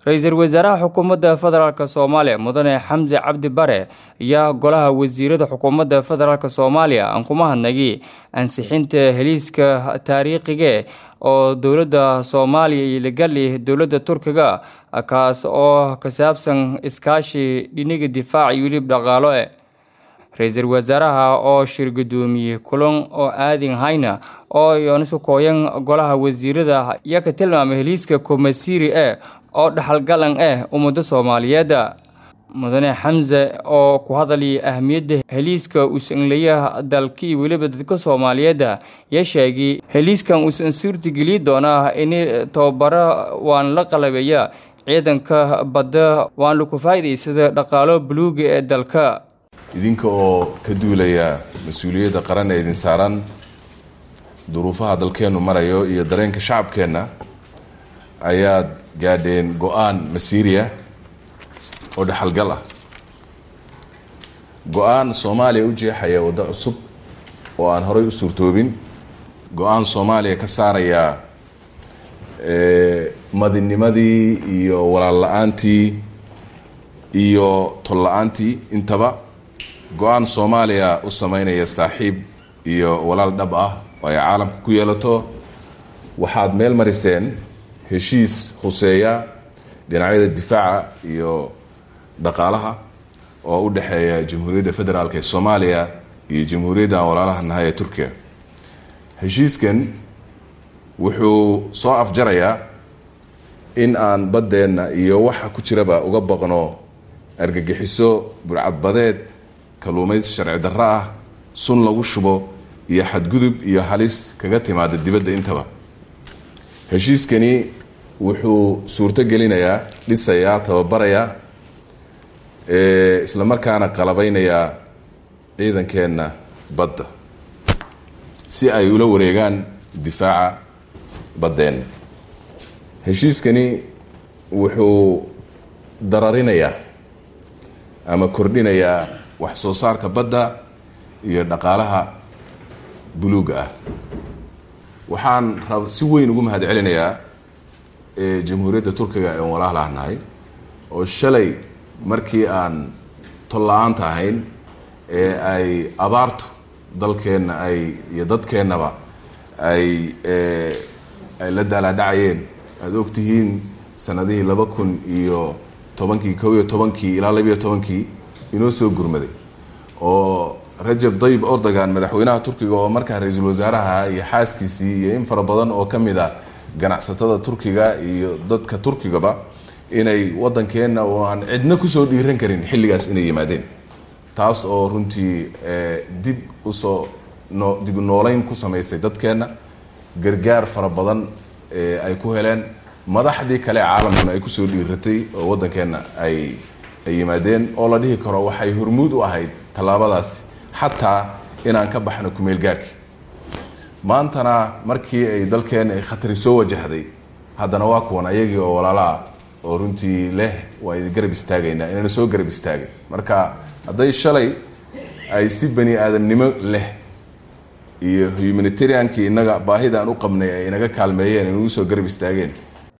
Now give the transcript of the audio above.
ra-iisul wasaaraha xukuumadda federaalk soomaaliya mudane xamse cabdi bare ayaa golaha wasiirada xukuumadda federaalk soomaaliya aan kuma hadnagi ansixinta heliiska taariikhiga oo dowladda soomaaliya iyo lagali dowladda turkiga kaas oo ka saabsan iskaashi dhiniga difaac iyo wilib dhaqaalo e ra-iisul wasaaraha oo shir gudoomiyey kulan oo aadin hayna oo yoonisu kooyan golaha wasiirada ayaa ka tilmaamay heliiska komasiri e oo dhaxalgalan ah ummadda soomaaliyeed mudane xamse oo ku hadalaya ahmiyadda heliiska usanlaya dalka iyo weliba dadka soomaaliyeed yaa sheegay heliiskan uusan suurtageliyi doonaa in tababaro waan la qalabeeya ciidanka badda waan laku faa'iidaysada dhaqaalo buluuga ee dalka idinka oo ka duulaya mas-uuliyadda qaran ee idin saaran duruufaha dalkeennu marayo iyo dareenka shacabkeenna ayaad gaadheen go-aan masiiriya oo dhexalgal ah go-aan soomaaliya u jeexaya waddo cusub oo aan horay u suurtoobin go-aan soomaaliya ka saaraya madinimadii iyo walaal la-aantii iyo tol la-aantii intaba go-aan soomaaliya u sameynaya saaxiib iyo walaal dhab ah oo ay caalamka ku yeelato waxaad meel mariseen heshiis huseeya dhinacyada difaaca iyo dhaqaalaha oo u dhexeeya jamhuuriyadda federaalk ee soomaaliya iyo jamhuuriyadda aan walaalaha nahay ee turkiya heshiiskan wuxuu soo afjarayaa in aan baddeenna iyo waxa ku jiraba uga baqno argagixiso burcadbadeed kalluumaysi sharci darro ah sun lagu shubo iyo xadgudub iyo halis kaga timaada dibadda intaba heshiiskani wuxuu suurto gelinayaa dhisayaa tababarayaa isla markaana qalabeynayaa ciidankeenna badda si ay ula wareegaan difaaca baddeenna heshiiskani wuxuu dararinayaa ama kordhinayaa wax soo saarka badda iyo dhaqaalaha buluuga ah waxaan rab si weyn ugu mahad celinayaa jamhuuriyadda turkiga ee walaalaha nahay oo shalay markii aan tol la-aanta ahayn ee ay abaartu dalkeenna ay iyo dadkeennaba ay ay la daalaadhacayeen aada ogtihiin sanadihii laba kun iyo tobankii kow iyo tobankii ilaa labiyo tobankii inoo soo gurmaday oo rajab dayib ordogan madaxweynaha turkiga oo markaa ra-iisul wasaaraha iyo xaaskiisii iyo in fara badan oo ka mid a ganacsatada turkiga iyo dadka turkigaba inay waddankeenna oo aan cidna kusoo dhiiran karin xilligaas inay yimaadeen taas oo runtii dib usoo no dib nooleyn ku samaysay dadkeenna gargaar fara badan ay ku heleen madaxdii kale ee caalamkuna ay kusoo dhiiratay oo waddankeenna ay ay yimaadeen oo la dhihi karo waxay hormuud u ahayd tallaabadaasi xataa inaan ka baxno kumeel gaarhki maantana markii ay dalkeenna ay khatari soo wajahday haddana waa kuwan ayagii oo walaalaah oo runtii leh waa idi garab istaagaynaa inayna soo garab istaagay marka hadday shalay ay si bani aadamnimo leh iyo humanitariankii inaga baahida aan u qabnay ay inaga kaalmeeyeen inagu soo garab istaageen